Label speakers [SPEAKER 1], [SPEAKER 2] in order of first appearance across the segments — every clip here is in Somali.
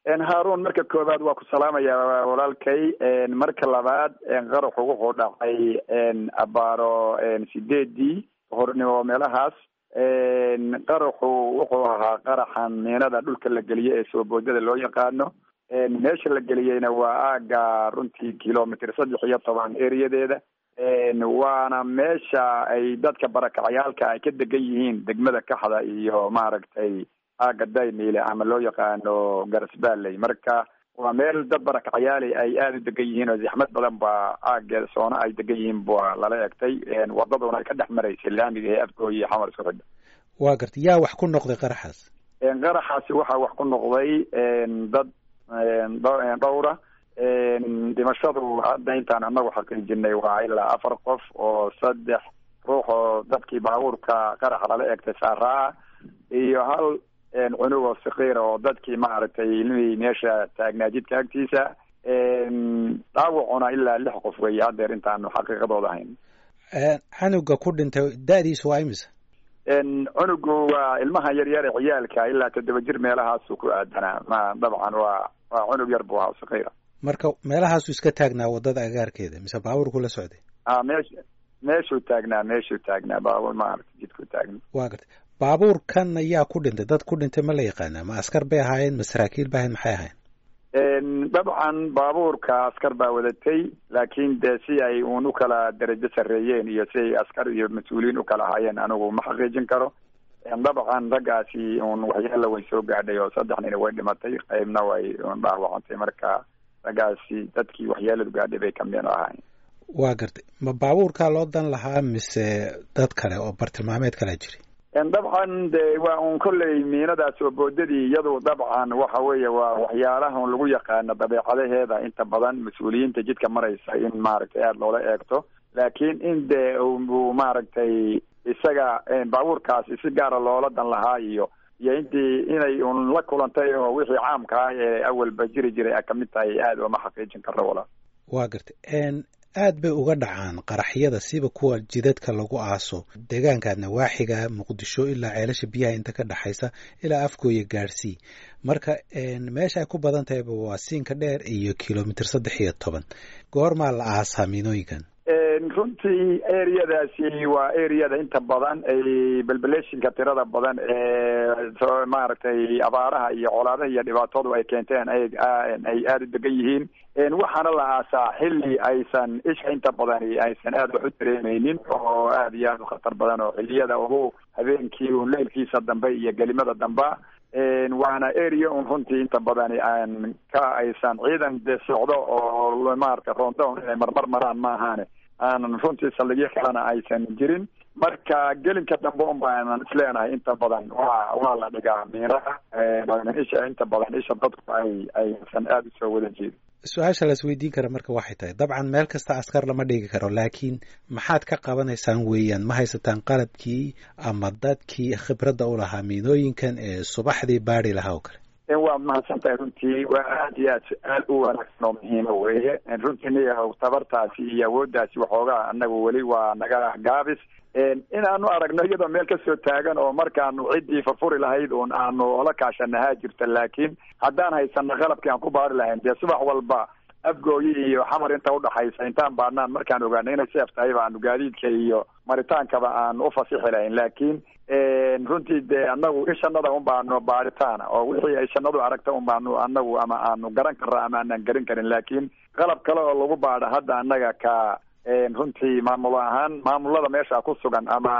[SPEAKER 1] haarun marka koowaad waa ku salaamaya walaalkay marka labaad qaraxu wuxuu dhacay abaaro sideedii hornimo meelahaas qaraxu wuxuu ahaa qaraxan miinada dhulka la geliye ee soo boodada loo yaqaano meesha la geliyeyna waa aaga runtii kilomitr saddex iyo toban eriyadeeda waana meesha ay dadka barakacayaalka ay ka degan yihiin degmada kaxda iyo maaragtay aaga daymiile ama loo yaqaano garasbaley marka waa meel dad barakacayaali ay aada u degan yihiin oo zaxmad badan ba aageeda soona ay degan yihiin ba lala egtay wadaduna ay ka dhex maraysay laamiga ee afgooy iyo xamar isku xidha
[SPEAKER 2] waa garta yaa wax ku noqday qaraxaas
[SPEAKER 1] qaraxaasi waxaa wax ku noqday dad dhowra dhimashadu hadda intaan anagu xaqiijinay waa ilaa afar qof oo saddex ruux oo dadkii baabuurka qaraxa lala egtay saaraa iyo hal cunug oo sakiira oo dadkii maaragtay ilmihii meesha taagnaa jidka agtiisa dhaawacuna ilaa lix qof weeye haddeer intaanu xaqiiqadooda ahayn
[SPEAKER 2] canuga ku dhintay da-diisu waa imisa
[SPEAKER 1] cunugu waa ilmaha yaryar ee ciyaalka ilaa toddoba jir meelahaasu ku aadanaa ma dabcan waa waa cunug yar buu ahaa sakiira
[SPEAKER 2] marka meelahaasu iska taagnaa wadada agaarkeeda mise baabuurku la socday
[SPEAKER 1] a meesh meeshuu taagnaa meeshuu taagnaa baabuur maarata jidku taagna
[SPEAKER 2] waa gartay baabuurkan ayaa ku dhintay dad ku dhintay ma la yaqaanaa ma askar bay ahaayeen ma saraakiil ba ahayn maxay ahayn
[SPEAKER 1] dabcan baabuurka askar baa wadatay laakiin dee si ay uun u kala darajo sarreeyeen iyo si ay askar iyo mas-uuliyiin u kala ahaayeen anigu ma xaqiijin karo dabcan raggaasi uun waxyaala way soo gaadhay oo saddex nina way dhimatay qeybna way un dhaawacantay marka raggaasi dadkii waxyaaladu gaadhay bay kamid ahaayeen
[SPEAKER 2] waa gartay ma baabuurkaa loo dan lahaa mise dad kale oo bartilmaameed kalaa jiri
[SPEAKER 1] dabcan de waa un kolley miinadaas oo boodadii iyadu dabcan waxa weeye waa waxyaalaha un lagu yaqaano dabeecadaheeda inta badan mas-uuliyiinta jidka maraysa in maaragtay aada loola eegto laakiin in de uu maaragtay isaga baabuurkaasi si gaara loola dan lahaa iyo iyo intii inay un la kulantay oo wixii caamka ah ee awalba jiri jiray a kamid tahay aada ooma xaqiijin karro walaal
[SPEAKER 2] waa gartay aad bay uga dhacaan qaraxyada siba kuwa jidadka lagu aaso deegaanka nawaaxiga muqdisho ilaa ceelasha biyaha inta ka dhexaysa ilaa afgooya gaadhsii marka meesha ay ku badan tahayba waa siinka dheer iyo kilomitr saddex iyo toban goormaa la aasaa miinooyinkan
[SPEAKER 1] runtii areadaasi waa areada inta badan ay belbeleshinka tirada badan ee maaragtay abaaraha iyo colaadaha iyo dhibaatadu ay keenteen ay ay aada u degan yihiin waxaana la aasaa xilli aysan isha inta badani aysan aada wax u dareemeynin oo aada iyo aada u khatar badan oo xiliyada ugu habeenkii un leylkiisa dambe iyo gelimada damba waana area un runtii inta badani aan ka aysan ciidan de socdo oo maarata roondown inay marmar maraan ma ahaane aanan runtii saldhigyo kalena aysan jirin marka gelinka dambe un baanan isleenahay inta badan waa waa la dhigaa miiraha isha inta badan isha dadku ay aysan aada usoo wada jeedin
[SPEAKER 2] su-aasha las weydiin kara marka waxay tahay dabcan meel kasta askar lama dhigi karo laakiin maxaad ka qabanaysaan weeyaan ma haysataan qalabkii ama dadkii khibradda u lahaa miinooyinkan ee subaxdii baadi lahaa oo kale
[SPEAKER 1] waa mahadsan tahay runtii waa aada iyo aad su-aal u wanaagsan oo muhiima weeye runtii niyahow tabartaasi iyo awooddaasi waxoogaa anagu weli waa naga gaabis inaanu aragno iyadoo meel kasoo taagan oo markaanu ciddii furfuri lahayd un aanu ola kaashanahaa jirta laakiin haddaan haysano qalabkii aan ku baari lahayn dee subax walba afgooyi iyo xamar inta udhaxaysa intaan baadnaan markaan ogaano inay seef tahay baanu gaadiidka iyo maritaankaba aan u fasixi lahayn laakiin runtii dee anagu ishanada un baanu baaritaana oo wixii ay shanadu aragta un baanu anagu ama aanu garan karra ama aanan garin karin laakiin qalab kale oo lagu baadha hadda anaga ka runtii maamul ahaan maamulada meesha ku sugan ama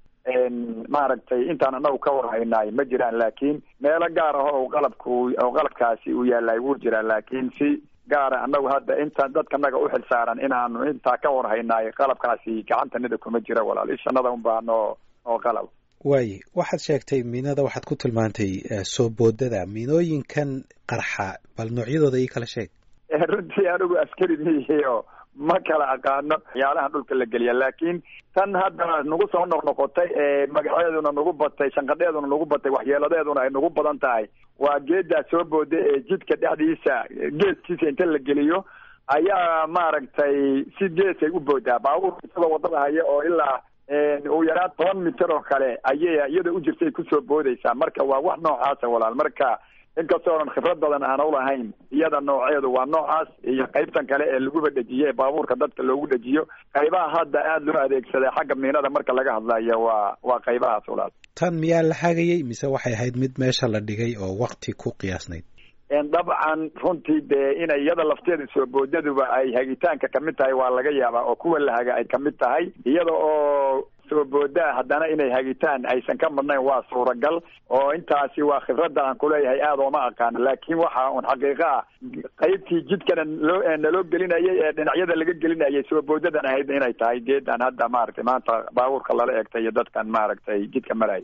[SPEAKER 1] maaragtay intaan anagu ka warhaynaay ma jiraan laakiin meelo gaar ah oo qalabku oo qalabkaasi uu yaallay wuu jiraa laakiin si gaara anagu hadda intaan dadkanaga u xilsaaran inaanu intaa ka warhaynaay qalabkaasi gacantanida kuma jira walaal ishanada un baa noo oo qalab
[SPEAKER 2] waaye waxaad sheegtay miinada waxaad ku tilmaantay soo boodada miinooyinkan qarxa bal noocyadooda ii kala sheeg
[SPEAKER 1] runtii anigu askari miyihiio ma kala aqaano waxyaalaha dhulka la geliya laakiin tan hadda nagu soo noqnoqotay ee magaceeduna nagu batay shanqadheeduna nagu batay waxyeeladeeduna ay nagu badan tahay waa geedaa soo booda ee jidka dhexdiisa geeskiisa inta la geliyo ayaa maaragtay si geesay u boodaa baabuurka isagoo wadada haya oo ilaa ugu yaraan toban mitir oo kale ayay iyada u jirtay kusoo boodaysaa marka waa wax noocaasa walaal marka inkastoonan khibrad badan aan ulahayn iyada nooceedu waa noocaas iyo qaybtan kale ee laguba dhejiye baabuurka dadka loogu dhejiyo qaybaha hadda aada loo adeegsaday xagga miinada marka laga hadlayo waa waa qaybahaas ulaas
[SPEAKER 2] tan miyaa la hagayay mise waxay ahayd mid meesha la dhigay oo wakti ku qiyaasnayd
[SPEAKER 1] dabcan runtii dee inay iyada lafteeda soo boodaduba ay hagitaanka kamid tahay waa laga yaabaa oo kuwa la haga ay kamid tahay iyada oo soo boodaa haddana inay hagitaan aysan ka madnayn waa suuragal oo intaasi waa khibradda aan kuleeyahay aada ooma aqaano laakiin waxa un xaqiiqo ah qaybtii jidkana loo naloo gelinayay ee dhinacyada laga gelinayay soo boodadan ahayd inay tahay geedan hadda maaragtay maanta baabuurka lala eegtay iyo dadkan maaragtay jidka maraya